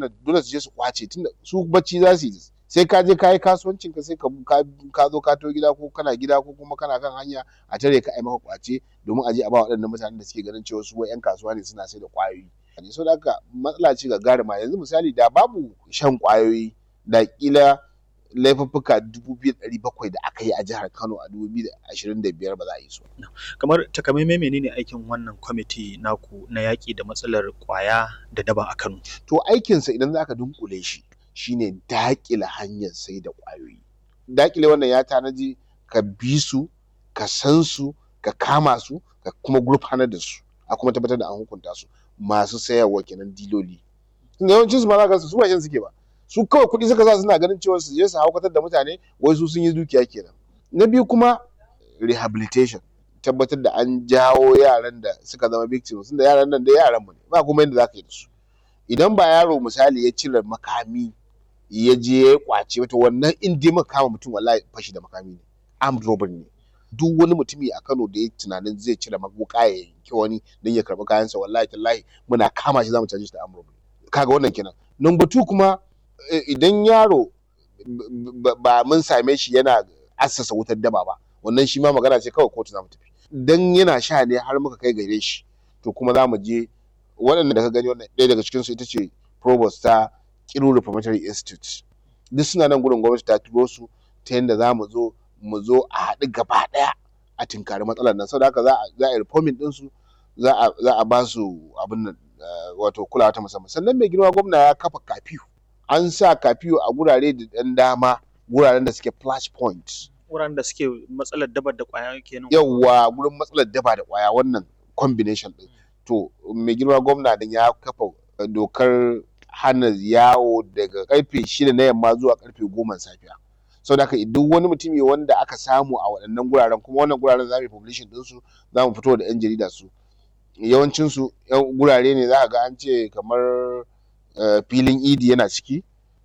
nan dole su je su kwace tunda su bacci za su yi sai ka je ka yi kasuwancin ka sai ka zo ka to gida ko kana gida ko kuma kana kan hanya a tare ka ai maka kwace domin a je a ba waɗannan mutanen da suke ganin cewa su yan kasuwa ne suna sai da kwayoyi so da haka matsala ce ga garima yanzu misali da babu shan kwayoyi da kila laifuffuka 2,700 da aka yi a jihar Kano a 2025 ba za a yi su. Kamar takamaimai menene aikin wannan kwamiti naku na yaƙi da matsalar ƙwaya da daba a Kano? To aikinsa idan za ka dunkule shi shine daƙile hanyar sai da ƙwayoyi. Daƙile wannan ya tanaji ka bi su, ka san su, ka kama su, ka kuma gurfanar da su, a kuma tabbatar da an hukunta su masu sayarwa kenan diloli. Yawancin su ma za ka su ba shan suke ba. su kawai kuɗi suka sa suna ganin cewa su je su haukatar da mutane wai su sun yi dukiya kenan na biyu kuma rehabilitation tabbatar da an jawo yaran da suka zama victims da yaran nan da yaran mu ne ba kuma yadda zaka yi da su idan ba yaro misali ya cire makami ya je ya kwace wata wannan in dai muka kama mutum wallahi fashi da makami ne armed robbery ne duk wani mutumi a Kano da ya tunanin zai cire wuka ya yanki wani don ya karɓi kayansa wallahi tallahi muna kama shi zamu caje shi da armed robbery kaga wannan kenan number two kuma idan yaro ba mun same shi yana assasa wutar daba ba wannan shi ma magana ce kawai kotu za mu tafi dan yana sha ne har muka kai gare shi to kuma za mu je waɗanda da ka gani wannan ɗaya daga cikinsu ita ce provost ta Kiru Reformatory Institute duk suna nan gurin gwamnati ta turo su ta yadda za mu zo mu zo a haɗu gaba ɗaya a tinkari matsalar nan saboda haka za a yi reforming ɗinsu za a ba su abin nan wato kulawa ta musamman sannan mai girma gwamna ya kafa kafiyu an sa kafiyo a gurare da ɗan dama guraren da suke flash point wuraren da suke matsalar daba da kwaya kenan yawwa gurin matsalar daba da kwaya wannan combination din to mai girma gwamna din ya kafa dokar hana yawo daga karfe shida na yamma zuwa karfe goma safiya sau da duk wani mutumi wanda aka samu a waɗannan guraren kuma wannan guraren za mu yi publishing ɗinsu za mu fito da 'yan jarida su yawancinsu gurare ne za ka ga an ce kamar filin idi yana ciki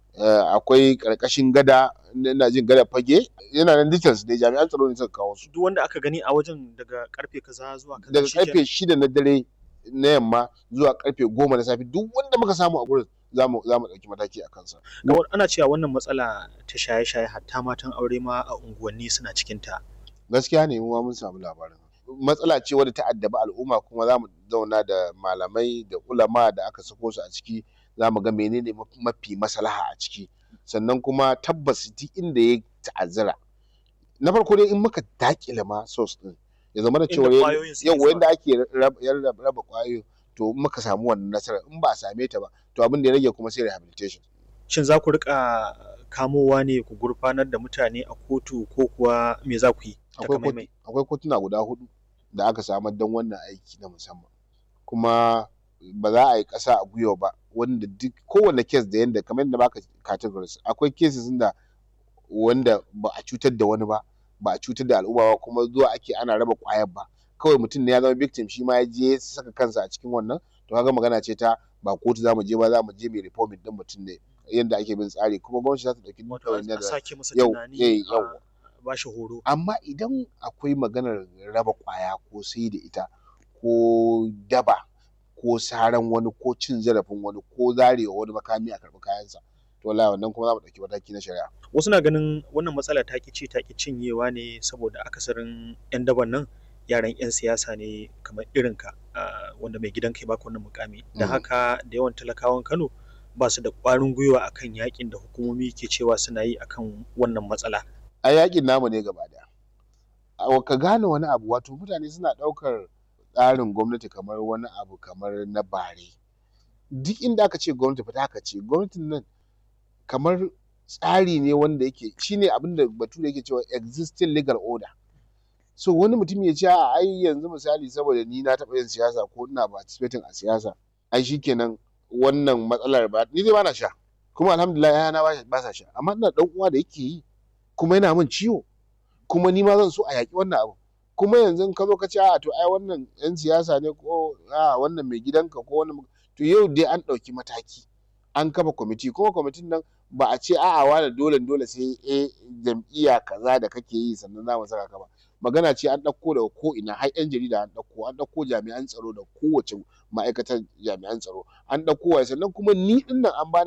akwai karkashin gada ina jin gada fage yana nan details ne jami'an tsaro ne suka kawo su duk wanda aka gani a wajen daga karfe kaza zuwa kaza daga karfe shida na dare na yamma zuwa karfe goma na safe duk wanda muka samu a gurin za mu ɗauki mataki a kansa. Kamar ana cewa wannan matsala ta shaye-shaye hatta matan aure ma a unguwanni suna cikin ta. Gaskiya ne mu mun samu labarin. Matsala ce wadda ta addabi al'umma kuma za mu zauna da malamai da ulama da aka sako su a ciki za mu ga menene mafi maslaha a ciki sannan kuma tabbas duk inda ya ta'azzara na farko dai in muka dakile ma source din ya zama da cewa yau wanda ake raba kwayoyi to muka samu wannan nasarar in ba a same ta ba to abin da ya rage kuma sai rehabilitation shin za ku rika kamowa ne ku gurfanar da mutane a kotu ko kuwa me za ku yi akwai kotuna guda hudu da aka samar don wannan aiki na musamman kuma ba za a yi ƙasa a gwiwa ba wanda duk kowane kes da yanda kamar yadda baka categories akwai cases da wanda ba a cutar da wani ba ba a cutar da al'umma ba kuma zuwa ake ana raba kwayar ba kawai mutum ne ya zama victim shi ma ya je ya saka kansa a cikin wannan to kaga magana ce ta ba kotu za mu je ba za mu je mai reforming din mutum ne yadda ake bin tsari kuma gwamnati za ta dauki dukkan da yau yau ba shi horo amma idan akwai maganar raba kwaya ko sai da ita ko daba ko saran wani ko cin zarafin wani ko zarewa wani makami a karɓi kayansa to wallahi wannan kuma za mu ɗauki mataki na shari'a wasu na ganin wannan matsala ta ki ci ta ki cinyewa ne saboda akasarin yan daban nan yaran yan siyasa ne kamar irin ka wanda mai gidan kai baka wannan mukami da haka da yawan talakawan Kano ba su da ƙwarin gwiwa akan yakin da hukumomi ke cewa suna yi akan wannan matsala a yakin namu ne gaba daya ka gane wani abu wato mutane suna ɗaukar tsarin gwamnati kamar wani abu kamar na bare duk inda aka ce gwamnati fita aka ce gwamnatin nan kamar tsari ne wanda yake shine abin da bature yake cewa existing legal order so wani mutum ya ce a ai yanzu misali saboda ni na taɓa yin siyasa ko ina participating a siyasa ai shikenan wannan matsalar ba ni dai bana sha kuma alhamdulillah yana ba sa sha amma ina dan uwa da yake yi kuma yana min ciwo kuma ni ma zan so a yaƙi wannan abu kuma yanzu ka zo ka ce a to ai wannan yan siyasa ne ko a wannan mai gidanka ko wannan to yau dai an ɗauki mataki an kafa kwamiti kuma kwamitin nan ba a ce a'a wani dole dole sai a jam'iyya kaza da kake yi sannan za mu saka ka ba magana ce an ɗauko daga ko ina har yan jarida an ɗauko an ɗauko jami'an tsaro da kowace ma'aikatar jami'an tsaro an ɗauko wa sannan kuma ni ɗin nan an bani